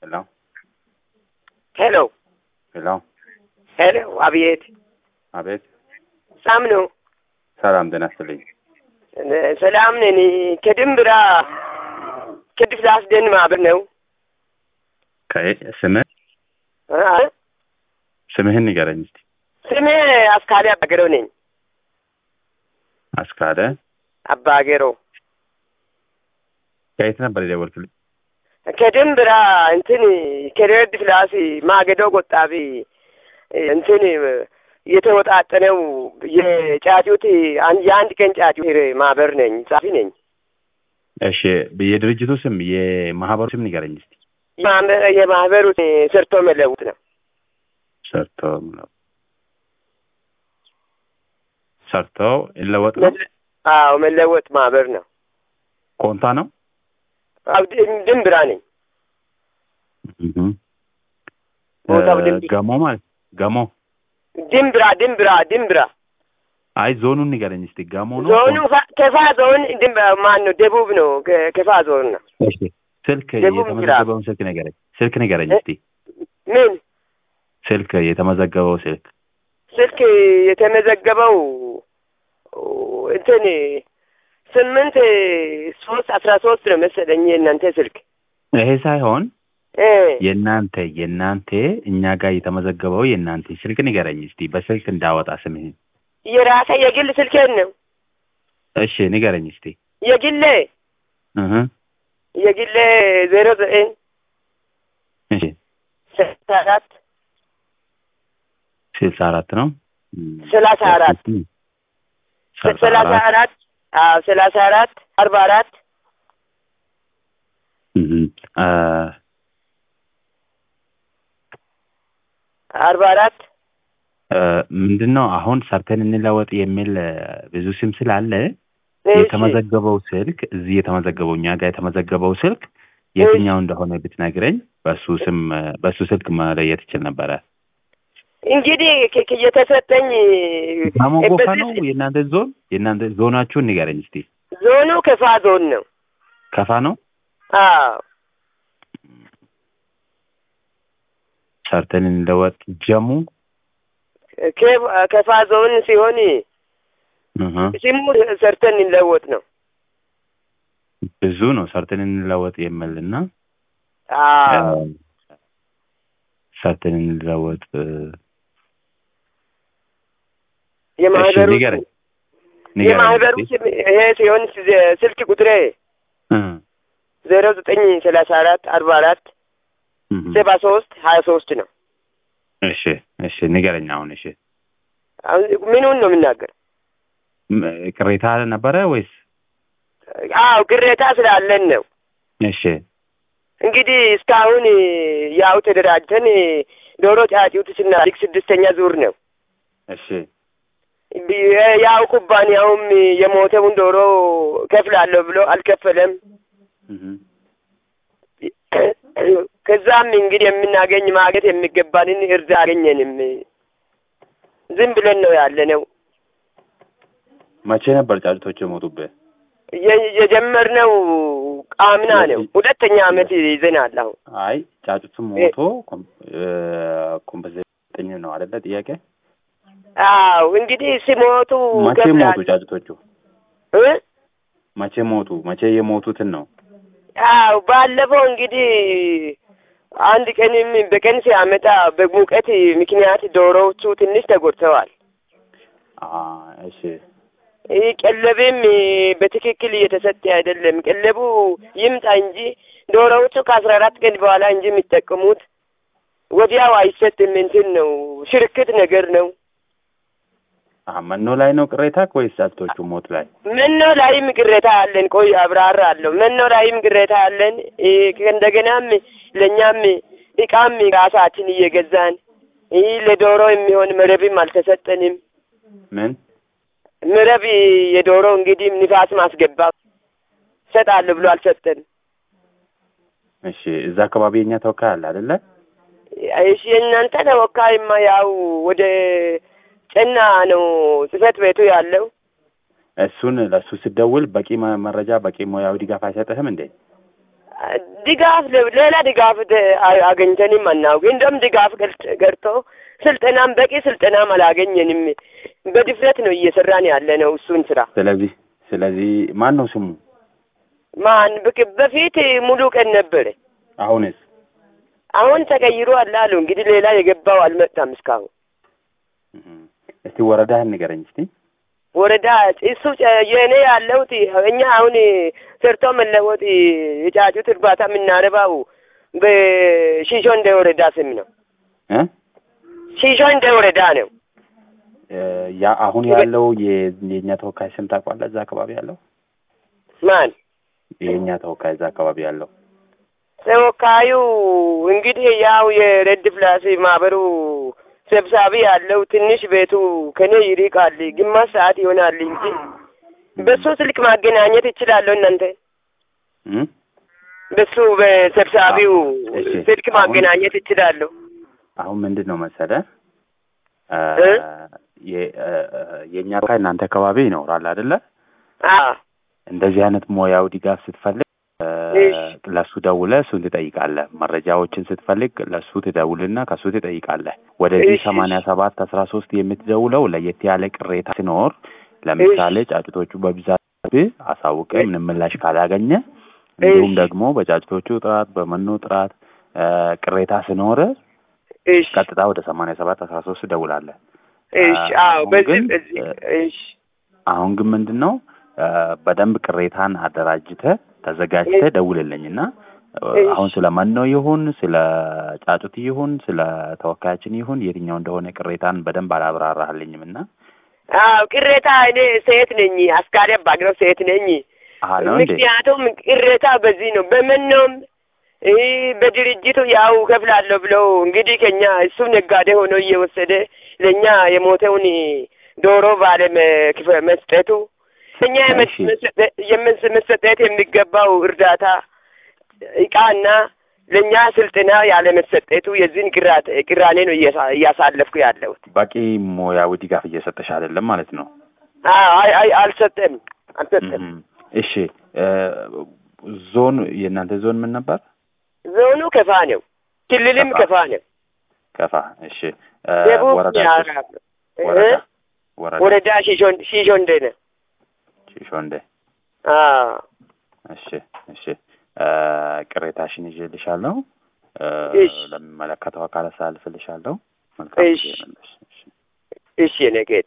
ሄሎ ሄሎ ሄሎ ሄሎ፣ አቤት። አቤት ሰላም ነው? ሰላም ጤና ይስጥልኝ። ሰላም ነን። ከድንብራ ከድፍ ላስደን ማህበር ነው። ከ- ስምህ አ? ስምህን ንገረኝ እስቲ። ስሜ አስካሪ አባገረው ነኝ። አስካለ አባገረው ከየት ነበር የደወልክልኝ? ከድንብራ እንትን ከረድ ፍላስ ማገዶ ቆጣቢ እንትን የተወጣጠነው የጫጩት አን- የአንድ ቀን ጫጩት ማህበር ነኝ። ጻፊ ነኝ። እሺ የድርጅቱ ስም የማህበሩ ስም ንገረኝ እስቲ። የማህበ- የማህበሩ ሰርቶ መለውጥ ነው። ሰርቶ ሰርቶ ይለወጥ ነው። መለ- አዎ መለወጥ ማህበር ነው። ኮንታ ነው። አዎ ድን- ድንብራ ነኝ። እህ ቦታው እ ድንብራ ገሞ ማለት ገሞ። ድንብራ ድንብራ ድንብራ አይ ዞኑን ንገረኝ እስቲ። ገሞ ነው። ዞኑ ፋ- ከፋ ዞን ድንብራ ማን ነው? ደቡብ ነው። ከ- ከፋ ዞን ነው። እሺ ስልክ ደቡብ የተመዘገበውን ስልክ ንገረኝ። ስልክ ንገረኝ እስቲ። ምን ስልክ የተመዘገበው ስልክ ስልክ የተመዘገበው እንትን ስምንት ሶስት አስራ ሶስት ነው መሰለኝ የእናንተ ስልክ ይሄ ሳይሆን እ የእናንተ የእናንተ እኛ ጋር የተመዘገበው የእናንተ ስልክ ንገረኝ እስቲ በስልክ እንዳወጣ ስምህን። የራሴ የግል ስልኬን ነው እሺ ንገረኝ እስቲ። የግሌ እህ የግሌ ዜሮ ዘጠኝ እሺ ሰላሳ አራት ስልሳ አራት ነው። ሰላሳ አራት ሰላሳ አራት አዎ ሰላሳ አራት አርባ አራት እህ አ አርባ አራት እ ምንድን ነው አሁን ሰርተን እንለወጥ የሚል እ ብዙ ስም ስላለ እሺ። የተመዘገበው ስልክ እዚህ የተመዘገበው እኛ ጋር የተመዘገበው ስልክ የትኛው እንደሆነ ብትነግረኝ በሱ ስም እ በሱ ስልክ መለየት ይችል ነበረ። እንግዲህ ከ- ከ- የተሰጠኝ ጋሞ ጎፋ በዚህ ነው የእናንተ ዞን የእናንተ ዞናችሁን ንገረኝ እስቲ። ዞኑ ከፋ ዞን ነው። ከፋ ነው አዎ ሰርተን እንለወጥ ጀሙ ከ- ከፋ ዞን ሲሆን እህ ስሙ ሰርተን እንለወጥ ነው። ብዙ ነው ሰርተን እንለወጥ የሚልና አዎ እ ሰርተን እንለወጥ እ እሺ የማህበሩ ንገረኝ ንገረኝ የማህበሩ እስቲ። ስም ይሄ ሲሆን ስ- ስልክ ቁጥሬ እ ዜሮ ዘጠኝ ሰላሳ አራት አርባ አራት እህ ሰባ ሶስት ሀያ ሶስት ነው። እሺ እሺ ንገረኝ አሁን እሺ አሁን ምኑን ነው የምናገር? ም- ቅሬታ ነበረ ወይስ አዎ ቅሬታ ስላለን ነው። እሺ እንግዲህ እስካሁን ያው ተደራጅተን ዶሮ ጫጩት ስናድግ ስድስተኛ ዙር ነው። እሺ ቢ- ያው ኩባንያውም የሞተውን ዶሮ ከፍላለሁ ብሎ አልከፈለም። እህ ከዛም እንግዲህ የምናገኝ ማግኘት የሚገባንን እርድ አገኘንም። ዝም ብለን ነው ያለ ነው መቼ ነበር ጫጩቶች የሞቱብህ? የ- የጀመርነው ቃምና ነው። ሁለተኛ አመት ይዘናል አሁን። አይ ጫጩቱ ሞቶ ኮም- እ ኮምፐንሴሽን ነው አይደለ? ጥያቄ አዎ እንግዲህ ሲሞቱ መቼ ከፍላለሁ ሞቱ ጫጩቶቹ? እ? መቼ ሞቱ? መቼ የሞቱትን ነው? አዎ ባለፈው እንግዲህ አንድ ቀንም በቀን ሲያመጣ በሙቀት ምክንያት ዶሮዎቹ ትንሽ ተጎድተዋል። አ እሺ ይህ ቀለብም በትክክል እየተሰጠ አይደለም። ቀለቡ ይምጣ እንጂ ዶሮዎቹ ከአስራ አራት ቀን በኋላ እንጂ የሚጠቀሙት ወዲያው አይሰጥም። እንትን ነው ሽርክት ነገር ነው። አ መኖ ላይ ነው ቅሬታ ወይስ ጫጩቶቹ ሞት ላይ? መኖ ላይም ቅሬታ አለን። ቆይ አብራራ አለሁ። መኖ ላይም ቅሬታ አለን። ይህ እንደገናም ለእኛም እቃም ራሳችን እየገዛን ይህ ለዶሮ የሚሆን መረብም አልተሰጠንም። ምን መረብ የዶሮ እንግዲህ ንፋስ ማስገባ ሰጣለሁ ብሎ አልሰጠንም። እሺ እዛ አካባቢ የኛ ተወካይ አለ አይደለ? እሺ የእናንተ ተወካይማ ያው ወደ ጨና ነው ጽህፈት ቤቱ ያለው። እሱን ለእሱ ስደውል በቂ መ- መረጃ በቂ ሙያዊ ድጋፍ አይሰጥህም እንዴ? ድጋፍ ሌላ ድጋፍ አገኝተንም አናውቅ። እንደውም ድጋፍ ገርቶ ስልጠናም በቂ ስልጠናም አላገኘንም። በድፍረት ነው እየሰራን ያለ ነው እሱን ስራ። ስለዚህ ስለዚህ ማን ነው ስሙ? ማን በፊት ሙሉ ቀን ነበረ። አሁንስ? አሁን ተቀይሮ አለ አሉ። እንግዲህ ሌላ የገባው አልመጣም እስካሁን። እስቲ ወረዳህን ንገረኝ እስቲ። ወረዳ እሱ የእኔ ያለሁት እኛ አሁን ሰርቶ መለወጥ የጫጩት እርባታ የምናረባው በሺሾ እንደ ወረዳ ስም ነው። ሺሾ እንደ ወረዳ ነው። ያ አሁን ያለው የኛ ተወካይ ስም ታውቋለህ? እዛ አካባቢ ያለው ማን? የኛ ተወካይ እዛ አካባቢ ያለው ተወካዩ እንግዲህ ያው የሬድ ፍላስ ማህበሩ ሰብሳቢ ያለው ትንሽ ቤቱ ከኔ ይርቃል፣ ግማሽ ሰዓት ይሆናል እንጂ በሱ ስልክ ማገናኘት ይችላለሁ። እናንተ በሱ በሰብሳቢው ስልክ ማገናኘት ይችላለሁ። አሁን ምንድን ነው መሰለ የእኛ ተወካይ እናንተ አካባቢ ይኖራል አይደለ? እንደዚህ አይነት ሙያዊ ድጋፍ ስትፈልግ ለሱ ደውለህ እሱን ትጠይቃለህ። መረጃዎችን ስትፈልግ ለሱ ትደውልና ከሱ ትጠይቃለህ። ወደዚህ ሰማንያ ሰባት አስራ ሶስት የምትደውለው ለየት ያለ ቅሬታ ሲኖር ለምሳሌ ጫጩቶቹ በብዛት አሳውቀ ምንም ምላሽ ካላገኘ እንዲሁም ደግሞ በጫጩቶቹ ጥራት፣ በመኖ ጥራት ቅሬታ ሲኖር ቀጥታ ወደ ሰማንያ ሰባት አስራ ሶስት ትደውላለህ። አሁን ግን ምንድን ነው በደንብ ቅሬታን አደራጅተህ ተዘጋጅተህ ደውልልኝ እና አሁን ስለ መኖ ይሁን ስለ ጫጩት ይሁን ስለ ተወካያችን ይሁን የትኛው እንደሆነ ቅሬታን በደንብ አላብራራህልኝም እና አዎ ቅሬታ እኔ ሴት ነኝ፣ አስካሪ አባግረው ሴት ነኝ። ምክንያቱም ቅሬታ በዚህ ነው። በመኖም ይህ በድርጅቱ ያው ከፍላለሁ ብለው እንግዲህ ከኛ እሱ ነጋዴ ሆኖ እየወሰደ ለእኛ የሞተውን ዶሮ ባለ መስጠቱ እኛ የመሰጠት የሚገባው እርዳታ እቃና ለእኛ ስልጠና ያለመሰጠቱ የዚህን ቅራኔ ነው እያሳለፍኩ ያለሁት። በቂ ሙያዊ ድጋፍ እየሰጠሽ አይደለም ማለት ነው? አይ አይ አልሰጠም አልሰጠም። እሺ ዞን የእናንተ ዞን ምን ነበር? ዞኑ ከፋ ነው። ክልልም ከፋ ነው። ከፋ እሺ። ደቡብ ወረዳ ወረዳ ወረዳ ሺሾንዴ ነው። ሺሾንዴ አዎ እሺ እሺ ቅሬታሽን ይዤልሻለሁ። ለሚመለከተው አካል አሳልፍልሻለሁ። መልካም እሺ እሺ፣ የኔ ጌታ